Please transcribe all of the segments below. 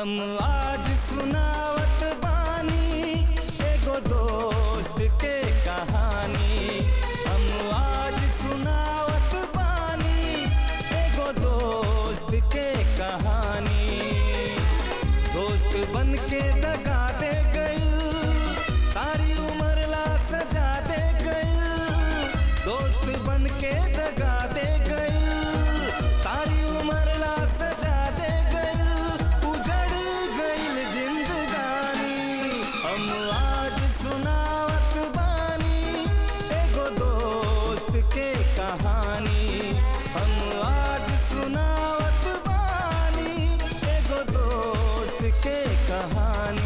हम आज सुनावत बानी एगो दोस्त के कहानी हम आज सुनावत बानी एगो दोस्त के कहानी दोस्त बन के दगा दे गई सारी उम्र ला सजा दे गई दोस्त बन के दगा दे गई सारी उम्र ला सजा दे गई उजड़ गई जिंदगानी हम आज सुनावत बानी एगो दोस्त के कहानी हम आज सुनावत बानी एगो दोस्त के कहानी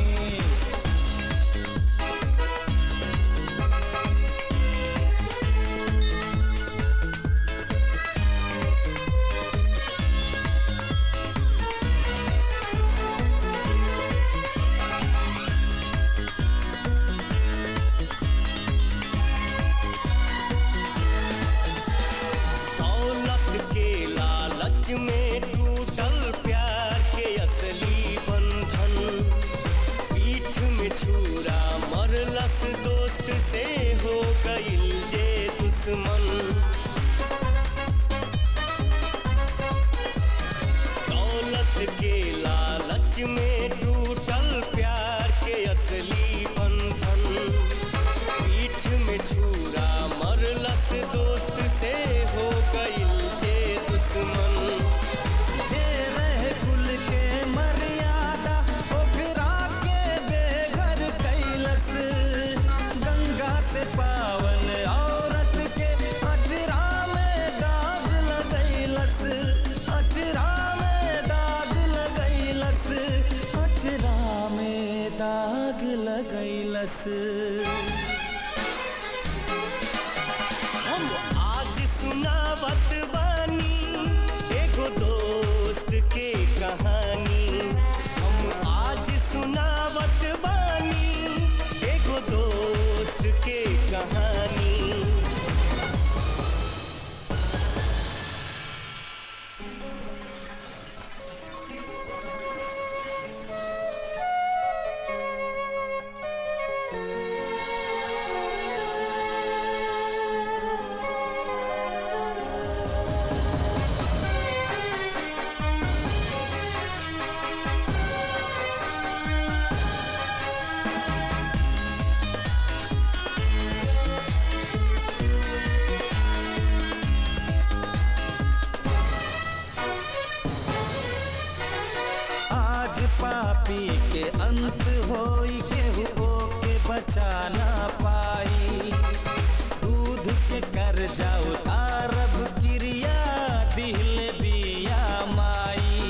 दौलत के लालच में टूटल प्यार के असली बंधन पीठ में छुरा मरलस दोस्त से हो गइल जे दुश्मन दौलत के लालच में टूटल प्यार के असली बंधन पीठ में छुरा मरलस दोस्त से हो गइल जे दुश्मन जे रहे कुल के मर्यादा ओकरा के बेघर कैलस गंगा से पावन औरत के अचरा में दाग लगैलस अचरा में दाग लगैलस अचरा में दाग लगैलस हम आज सुनावत बानी एगो दोस्त के कहानी हम आज सुनावत बानी एगो दोस्त के कहानी आज पापी के अंत होई केहू के बचा ना पाई दूध के कर जाओ अरब क्रिया दिल बिया माई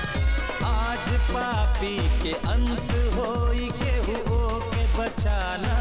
आज पापी के अंत होई केहू के बचा ना